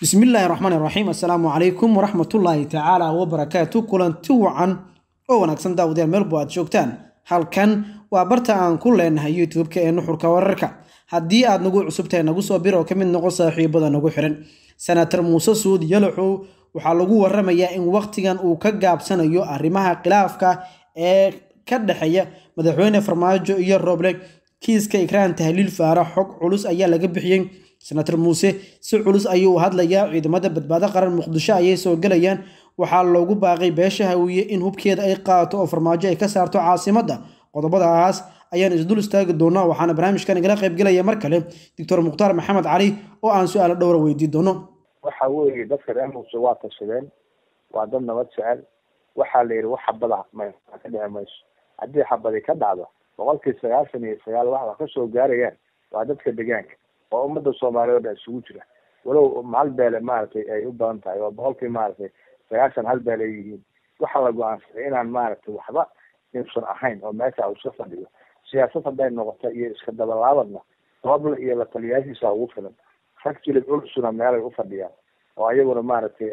bismillaahi raxmaan raxiim assalaamu calaykum waraxmatullaahi tacaala wabarakaatu kulanti wacan oo wanaagsan daawadayaal meelbo aad joogtaan halkan waa barta aan ku leenahay youtube-ka ee nuxurka wararka haddii aad nagu cusubtahay nagu soo bir oo ka mid noqon saaxiibada nagu xiran senator muuse suud yalaxow waxaa lagu waramayaa in wakhtigan uu ka gaabsanayo arrimaha khilaafka ee ka dhexeeya madaxweyne farmaajo iyo roble kiiska ikraan tahliil faara xog culus ayaa laga bixiyey senator muuse si culus ayuu hadlayaa ciidamada badbaado qaran muqdisho ayay soo gelayaan waxaa loogu baaqay beesha hawiye in hubkeeda ay qaato oo farmaajo ay ka saarto caasimadda qodobadaas ayaan isdul istaagi doonaa waxaana barnaamijkan igala qaybgelaya mar kale doctor mukhtaar maxamed cali oo aan su-aalo dhowra weydii doono waxa weeye dadka reer muuse waa tashadeen waa dad nabad jecel waxaa la yidhi wax xabada ka dhici mayso haddii xabadi ka dhacdo boqolkii sagaashan iyo sagaal waxba kasoo gaarayaan waa dadka deegaanka oo ummadda soomaaliya o dhan isugu jira walow hal beele maaragtay ay u badan tahay oo boqolkii maaragtay sagaashan hal beel ay yihiin waxaa la go-aansaday inaan maaragtay waxba insan ahayn oo meesha u iska fadhiyo siyaasad hadday noqoto iyo iska dabalaabadna roble iyo la taliyaashiisa ugu filan rag jilib culusuna meelay ufadhiyaan oo ayaguna maaragtay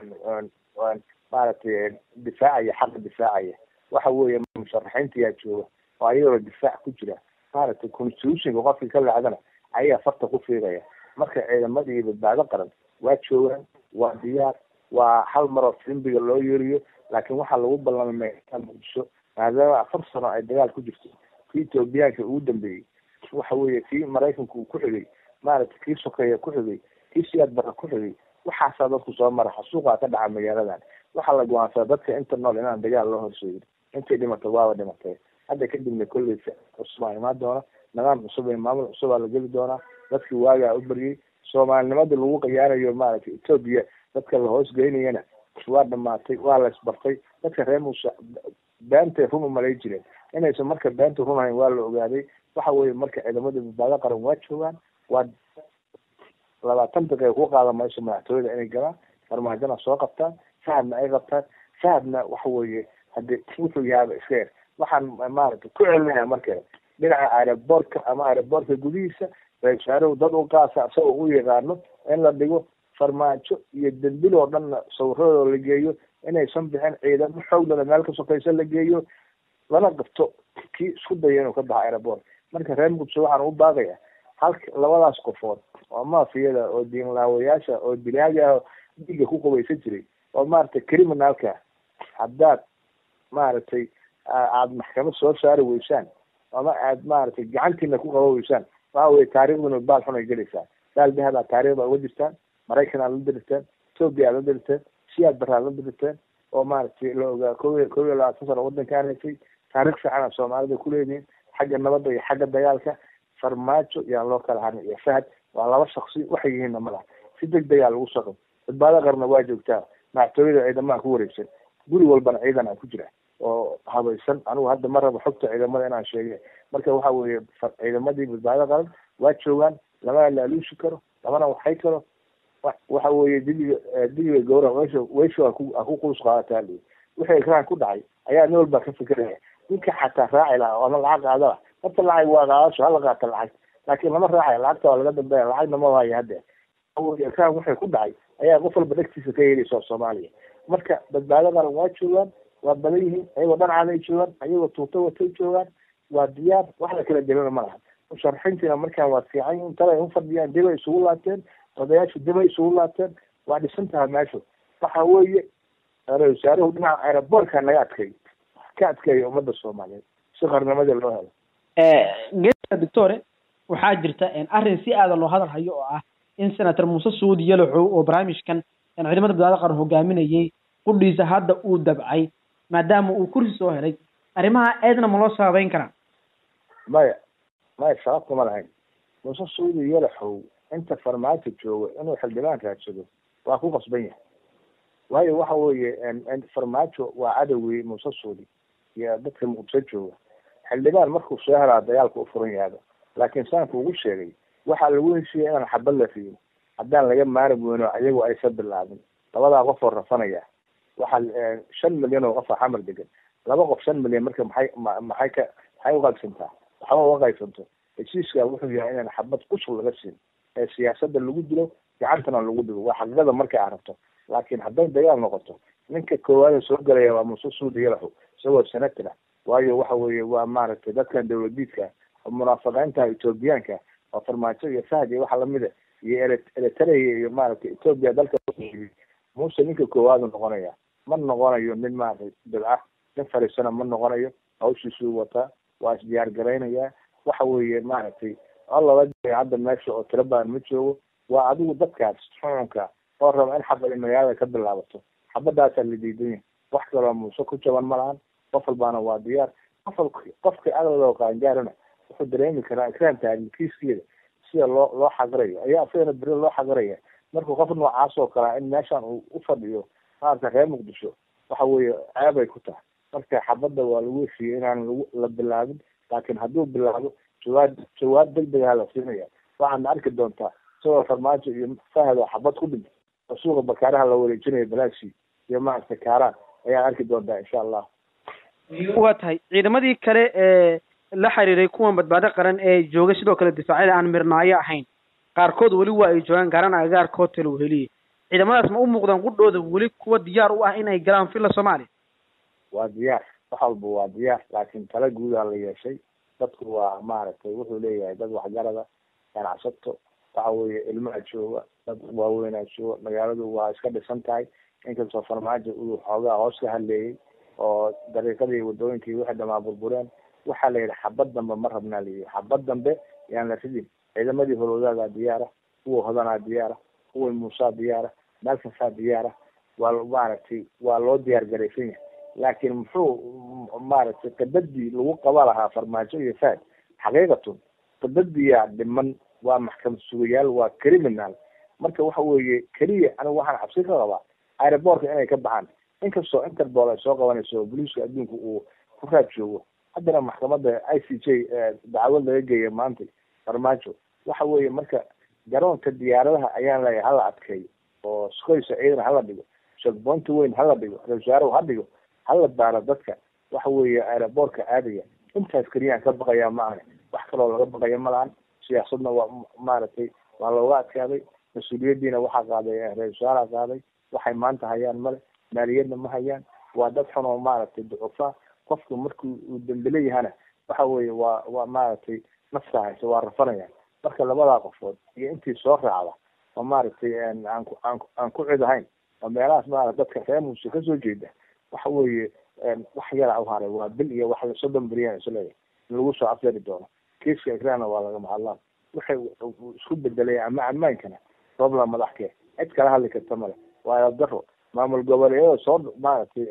maaragtay difaacaya xaqa difaacaya waxa weeye musharaxiinta yaa jooga oo ayagoo difaac ku jira maaragtay constitutionka qofkii ka leexdana ayaa farta ku fiigaya marka ciidamadii badbaado qaran waa joogaan waa diyaar waa hal maroo fimbiga loo yeeriyo laakiin waxaa lagu ballamay muqdisho maadaama afar sano ay dagaal ku jirto kii etoobiyaanka ugu dambeeyey waxa weeye kii maraykanka uu ku xigay maaragtay kii sokeeya ku xigay kii siyaad bara ku xigay waxaasaa dadku soo mara xasuuqaa ka dhaca magaaladan waxaa la go-aansadaa dadka inta nool inaan dagaal loo horseedin intay dhimatay waaba dhimatay hadda kadibna kolley cusubaa imaan doona nidaam cusub iyo maamul cusubaa la geli doonaa dadkii waagaa u baryay soomaalinimadii lagu khiyaanayo maaragtay etoobiya dadka la hoos geynayana waa dhamaatay waa la isbartay dadka reer muuse beentay run umalay jireen inaysan marka beenta runahayn waa la ogaaday waxa weeye marka ciidamadii badbaado qaran waa joogaan waa labaatan daqiiqa ku qaada mayso madaxtooyada inay galaan farmaajona soo qabtaan shahadna ay qabtaan shahadna waxa weeye hadii wuxuu yahaaba iska yar waxaan maaragtay ku celinaya marka dhinaca aeroboortka ama aeroboortka gudihiisa ra-isul dad u qaasa isagoo u yaqaano in la dhigo farmaajo iyo dembil oo dhanna sawiradooda la geeyo inaysan bixin ciidamo xooglada meel ka sokaysa la geeyo lana qabto kii isku daya inuu ka baxo aeroboort marka reer muqdisho waxaan u baaqaya halka labadaas qofood oo maafiyada oo diinlaawayaasha oo dilaaga ah dhiiga ku qubaysan jiray oo maaragtay criminalka haddaad maaragtay aada maxkamad soo saari weysaan ama aad maaragtay gacantiina ku qaba weysaan waxa weye taariikhduna baal xun ay gelaysaa baal dahab aad taarikhda uga jirtaan maraykan aad la dirigteen etoobiya aad la dirigteen siyaad bara aad la dirigteen oo maaragtay la ogaa ko kow iyo labaatan sano wadankaan haysay taarikh fiican aad soomaalida kuleedihiin xagga nabadda iyo xagga dagaalka farmaajo yaan loo kala harin iyo fahad waa laba shaksi waxay yihiinna malaha si deg degaa lagu soo qabo badbaado qarna waa joogtaa madaxtooyada ciidamaha ku wareegsan guri walbana ciidan aan ku jira oo habaysan anigu hadda ma rabo xogta ciidamada inaan sheege marka waxa weeye ciidamadii badbaado qaran waa joogaan lamana laaluushi karo lamana waxay karo waxa weeye dibiga dibiga gawra weysha weysha aku aku quus qaadataa li wixii ikraan ku dhacay ayaa nin walba ka fikeraya ninka xataa raaci lahaa ama lacag qaadala horta lacag waa qaadasho hala qaata lacag laakiin lama raacayo lacagta waa laga dambeeya lacagna ma waayo hadde ikraan wixii ku dhacay ayaa qof walba dhegtiisa ka yeelaysa soomaaliya marka badbaado qaran waa joogaan waa badan yihiin ayagoo dhancaday joogaan ayagoo tuuto watay joogaan waa diyaar wax la kala delana ma laha musharaxiintiina markaan waa fiican yihiin talay u fadhiyaan dibay isugu laabteen odayaashu dibay isugu laabteen waa dhisan tahay meeshu waxa weeye ra-isul wasaaruhu dhinaca aeroboortka naga adkay ka adkeeya ummadda soomaaliyeed si qarnimadii loo helo geeska doctore waxaa jirta arrin si aada loo hadal hayo oo ah in senator muuse suud yalaxow oo barnaamijkan ciidamada badbaado qaran hogaaminayay qudhiisa hadda uu dabcay maadaama uu kursi soo helay arrimaha eedna ma loo sababeyn karaa maya maya sabab kuma lahayn muuse suudi yalaxow inta farmaajo joogo inuu xildhibaan raadsado waa ku qasban yahay waayo waxa weeye farmaajo waa cadowgii muuse suudi iyo dadka muqdisho jooga xildhibaan markuu soo helaa dagaalka u furan yahaaba laakiin saanku ugu sheegay waxaa lagu heshiiyay inaan xabad la riyo haddaan laga maari weyno ayagu aysa bilaabin labadaa qof oo rafanaya waxaa shan milyan oo qof a xamar degan laba qof shan milyan marka maxay maxay ka maxay uqaybsantaa waxba uga qaybsanto heshiiska wuxuu yahay inaan xabad qusul laga siin ee siyaasada lagu dilo gacantana lagu dhigo waa xaqiiqada markay aragto laakiin hadday dagaal noqoto ninka koowaada soo galaya waa muuse suudi yalaxo isagoo senator ah waayo waxa weeye waa maaragtay dadkan dawladiidka munaafiqiinta ethoobiyaanka oo farmaajo iyo fahd iyo waxa lamida iyo eritrea iyo maaragtay ethoobia dalka muuse ninka koowaadu noqonaya ma noqonayo nin maaragtay bidca nin fariisana ma noqonayo hawshiisuu wataa waa isdiyaar garaynaya waxa weeye maaragtay laba hadda meesha oo tiro badan ma joogo waa adigu dadkaas xukunka oo raba in xabad magaalada ka bilaabato xabadaasaa la diidan yahay wax kaloo muuse ku jaban ma lahan qof walbaana waa diyaar qof qofka aqliga qaangaarana wuxuu dareemi karaa ikraan taarikiiskeeda sida loo loo xaqirayo ayaa isagana beri loo xaqiraya markuu qof noocaas oo kalea in meeshan uu ufadhiyo maarata reer muqdisho waxa weeye ceebay ku tahay marka xabadda waa lagu heshiiyey inaan lagu la bilaabin laakiin hadduu bilaabo jawaab jawaab degdegaha la siinaya waxaadna arki doontaa isagoo farmaajo iyo fahad oo xabad ku dhintay oo suuqa bakaaraha la wareejinayo balaashi iyo maaragtay kaaraan ayaad arki doontaa insha allah waa tahay ciidamadii kale ee la xiriiray kuwan badbaado qaran ee joogay sidoo kale difaacyada aan mirnaayo ahayn qaarkood weli waa ay joogaan gaaran agagaarkood talo heliye ciidamadaas ma u muuqdaan qudhooda weli kuwa diyaar u ah inay galaan villa soomaaliya waa diyaar wax walba waa diyaar laakiin tala guudaa la yeeshay dadku waa maaragtay wuxuu leeyahay dad waxgarada ganacsato waxa weeye ilmaha jooga dad waaweynaa jooga magaaladu waa iska dhisan tahay inkastoo farmaajo uu xoogaa hoos ka hadleeyey oo dariiqadii wadooyinkii wixii dhamaa burbureen waxaa la yidhi xabad dambe ma rabnaa layihi xabad dambe yaan la ridin ciidamadii holowdaagaa diyaara kuwa hodanaa diyaara kuwa muusaa diyaara meelkasaa diyaara waa maaragtay waa loo diyaar garaysan yahay laakiin muxuu maaragtay qibadii lagu qaba lahaa farmaajo iyo faad xaqiiqatun qibadiyaa dhiman waa maxkamad sugayaal waa criminal marka waxa weeye keliya anigu waxaan cabsi ka qabaa aerobortka inay ka baxaan inkastoo interpol ay soo qabanayso oo boliiska adduunka uu ku raad joogo haddana maxkamadda i c j dacwad laga geeya maanta farmaajo waxa weeye marka garoonka diyaaradaha ayaan leeyahay hala adkeeyo oo skoysa ciidan hala dhigo shegboonta weyn hala dhigo ra-isul ha dhigo hala baaro dadka waxa weeye aerobortka aadaya intaas keliyaan ka baqayaa ma ahne wax kaloo laga baqaya ma lahan siyaasadna waa maaragtay waa looga adkaaday mas-uuliyaddiina waxaa qaaday ra-isul wasaaraha qaaday waxay maanta hayaan male maaliyadna ma hayaan waa dad xun oo maaragtay ducufaa qofku markuu uu dembele yahana waxa weeye waa waa maaragtay nafta haysa waa rafanayaan marka labadaa qofood iyo intii soo raacda oo maaragtay aan ku aan aan ku cid ahayn oo meelahaas maarata dadka reer muuse kasoo jeeda waxa weeye wax yara u haray waa bil iyo wax soddon beryan isleeyahay in lagu soo afjari doono kiiska ikraana waa lagama hadlaan waxay isku bedelay ama ammaankana robla madaxkee cid kala hadli karta male waa daro maamul goboleedyada soo maaragtay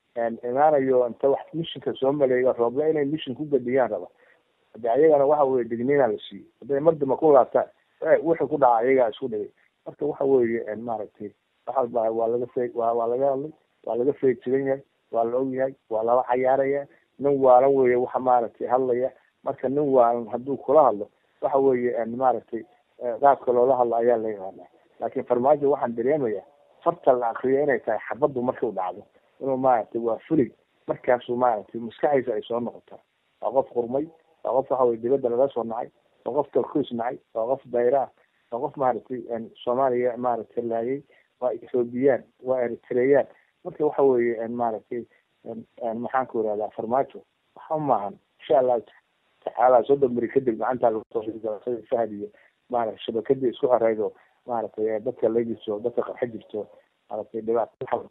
imaanayo inta wax mishinka soo maleeyo rooble inay mishin ku gadiyaan raba hade ayagana waxa weye digniina la siiyey hadday mardamba ku laabtaan wixii ku dhaca ayagaa isku dhigay marka waxa weeye maaragtay wax walba waa laga fee waa waa laga hadlay waa laga feejigan yahay waa la og yahay waa lala cayaaraya nin waalan weeye waxa maaragtay hadlaya marka nin waalan hadduu kula hadlo waxa weeye maaragtay qaabka loola hadlo ayaa la yaqaana laakiin farmaajo waxaan dareemaya farta la akriyo inay tahay xabaddu markuu dhacdo inuu maaragtay waa fulig markaasuu maaragtay maskaxdiisa ay soo noqotaa waa qof qurmay waa qof waxa weye dibadda laga soo nacay waa qof talkuus nacay waa qof dayra ah waa qof maaragtay soomaaliya maaragtay laayay waa ethoobiyan waa eritreyan marka waxa weeye maaragtay maxaan ku irahdaa farmaajo waxa maahan insha allahu tacaala soddon beri kadib gacanta lagu fahad iyo maaragtay shabakadii isku xoreyd oo maaragtay dadka la jirto dadka qarxa jirto maaragtay dhibaato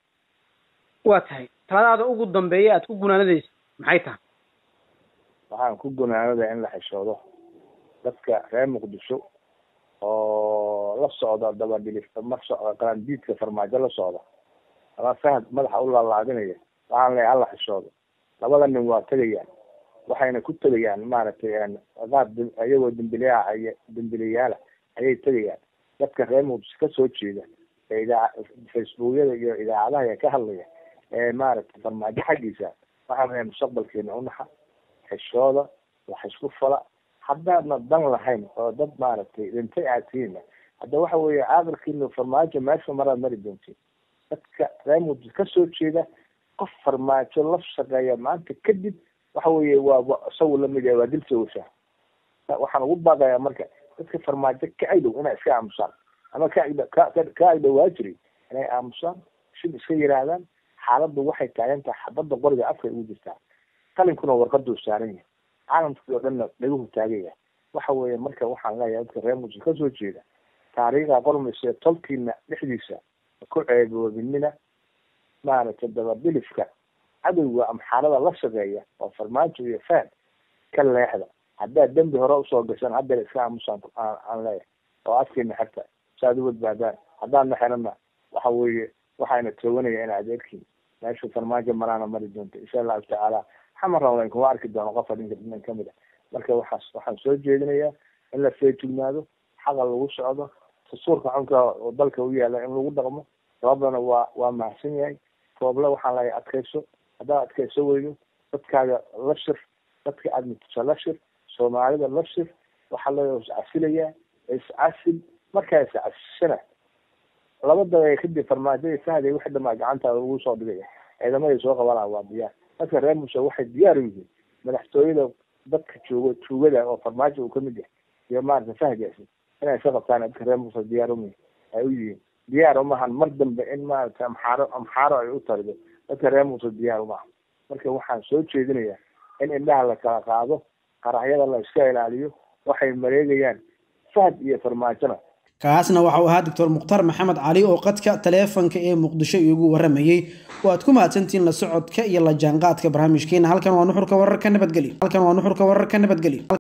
waa tahay taladaada ugu dambeeya aad ku gunaanadaysa maxay tahay waxaan ku gunaanada in la xishoodo dadka reer muqdisho oo la socda dabadhilif mar socda qarandiidka farmaajo la socda ama fahad madaxa u laalaadinaya waxaan leeyahay hala xishoodo labada nin waa tegayaan waxayna ku tegayaan maaragtay qaab iyagoo dembileyaha ay dembileyaala ayay tegayaan dadka reer muqdisho kasoo jeeda ee idaa facebookyada iyo idaacadaha ee ka hadlaya ee maaragtay farmaajo xaggiisa waxaan leeyahay mustaqbalkeena unaxa xishooda wax isku fala haddaadna dan lahayn oo dad maaragtay dhintay aad tihiinna hadda waxa weeye caaqilkiina farmaajo meesha maraad mari doontiin dadka reer muqdisho kasoo jeeda qof farmaajo la shaqeeya maanta kadib waxa weeye waa isagu lamid yahay waa dil sawashaa waxaan ugu baaqayaa marka dadka farmaajo ka adow inay iska aamusaan ama ka ka agdhawaa jiray inay aamusaan shib iska yihaahdaan xaaladdu waxay taagan tahay xabadda qoriga afka ugu jirtaa qalinkuna warqaduu saaran yahay caalamkii oo dhanna dhaguhu taagaya waxa weeye marka waxaan leeyahay dadka reer muuse kasoo jeeda taariikhda qormaysa tolkiina dhexdiisa ku ceeboobinina maaragtay dababilifka cadowga amxaarada la shaqeeya oo farmaajo iyo faan ka leexda haddaad dembi hore usoo gashaan haddeer iska aamusaan aan leeyahay oo afkiina xirta saaad u badbaadaan haddaadna xirana waxa weeye waxayna tooganaya in adeerkiin meeshu farmaajo maraana mari doonta insha allahu tacaala xamar rawleyn kuma arki doono qofa dhinka dhinan kamid a marka waxaas waxaan soo jeedinayaa in la feejignaado xaqa lagu socdo dastuurka xunka oo dalka u yaala in lagu dhaqmo sababdana waa waa mahadsan yahay rooble waxaan leeyahay adkayso haddaad adkayso weydo dadkaaga la shir dadka aada mutisa la shir soomaalida la shir waxaa leeyahay iscasilayaa iscasil markaa iscasishana laba daqiiqa kadib farmaajada fahday wixii dhamaa gacantaada ugu soo dhigaya ciidamaday soo qabanaa waa diyaar dadka reer muuse waxay diyaar u yihiin madaxtooyada dadka joogo tuugada oo farmaajo uu kamid yahay iyo maarata fahgaasi inay iska qabtaan dadka reer muuse diyaar um ay u yihiin diyaar umahan mar dambe in maarata amxaaro amxaaro ay u tarido dadka reer muuse diyaar umaha marka waxaan soo jeedinayaa in indhaha la kala qaado qaraxyada la iska ilaaliyo waxay mareegayaan fahad iyo farmaajona kaasna waxau ahaa doctor mukhtaar maxamed cali oo qadka taleefanka ee muqdisho iigu waramayey waad ku mahadsantihiin la socodka iyo la jaanqaadka barnaamijkeena halkan waa nuxurka wararka nabadgelyo halkan waa nuxurka wararka nabadgelyo